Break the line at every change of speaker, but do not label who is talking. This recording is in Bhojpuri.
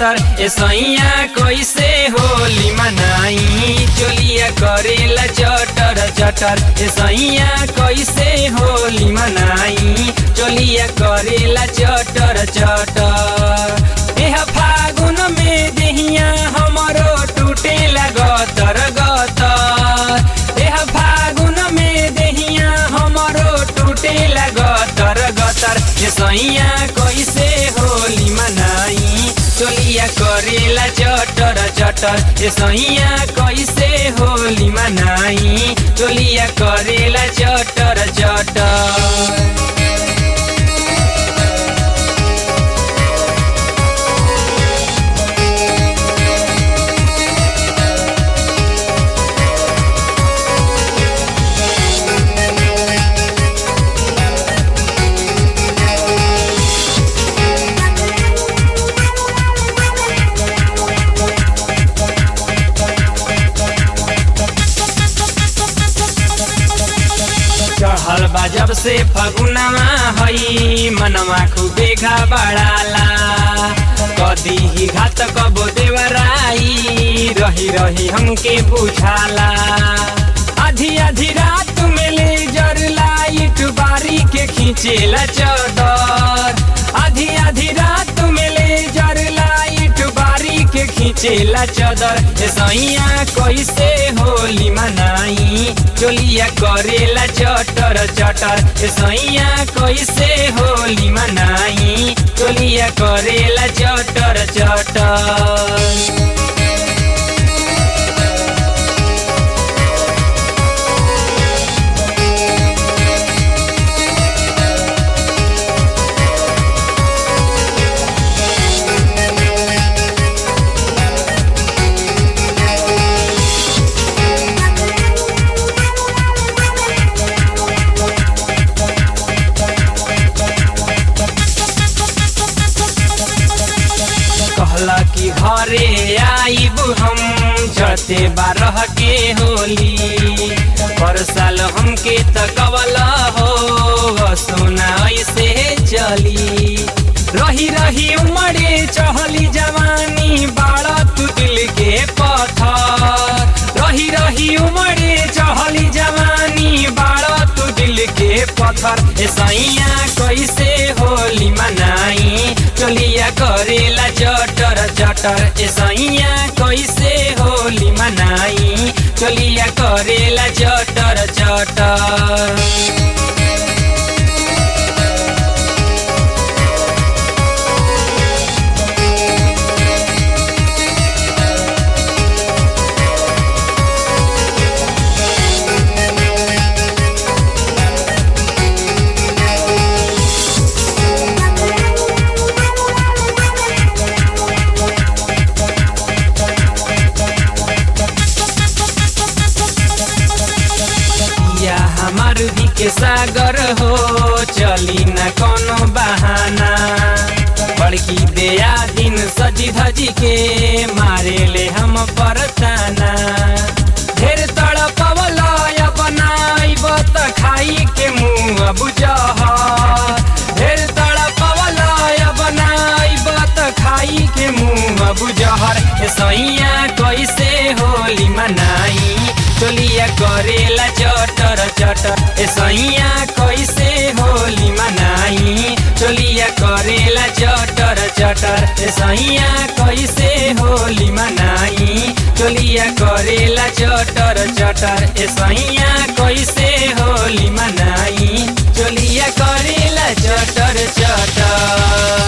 गतर ए सैया कैसे होली मनाई चोलिया करेला चटर चटर ए सैया कैसे होली मनाई चोलिया करेला चटर चटर एह फागुन में देहिया हमरो टूटेला गतर गतर एह फागुन में देहिया हमरो टूटेला गतर गतर ए सैया कैसे होली मनाई चोलिया करेला चटर चटर ए सैया कैसे होली मनाई चोलिया करेला चटर चटर चढ़ल बा जब से फगुनवा हई मनवा खूबे घबड़ाला कदी ही घात कबो देवराई रही रही हमके बुझाला आधी आधी रात में ले जर लाइट बारी के खींचेला चदर आधी आधी रात में ले जर लाइट बारी के खींचेला चदर ए सैया कैसे होली मनाई चोलिया करेला चटर चटर ए सैया कैसे होली मनाई चोलिया करेला चटर चटर कहला कि घरे आइब हम जते बारह के होली पर साल हमके तकवल हो सोना ऐसे चली रही रही उमड़े चहली जवानी बाड़ा तू दिल के पत्थर रही रही उमड़े चहली जवानी बाड़ा तू दिल के पत्थर ए सैया कैसे होली मनाई चलिया करेला चटर चटर ए सैया कैसे होली मनाई चलिया करेला चटर चटर या हमार भी के सागर हो चली न कोनो बहाना बड़की देया दिन सजी धजी के मारे ले हम परताना ढेर तड़पवल बनाइब त खाई के मुँह बुझह ढेर तड़पवल बनाइब त खाई के मुँह बुझहर ए सैया कैसे होली मनाई चोलिया करेला चटर चटर ए सैया कैसे होली मनाई चोलिया करेला चटर चटर ए सैया कैसे होली मनाई चोलिया करेला चटर चटर ए सैया कैसे होली मनाई चोलिया करेला चटर चटर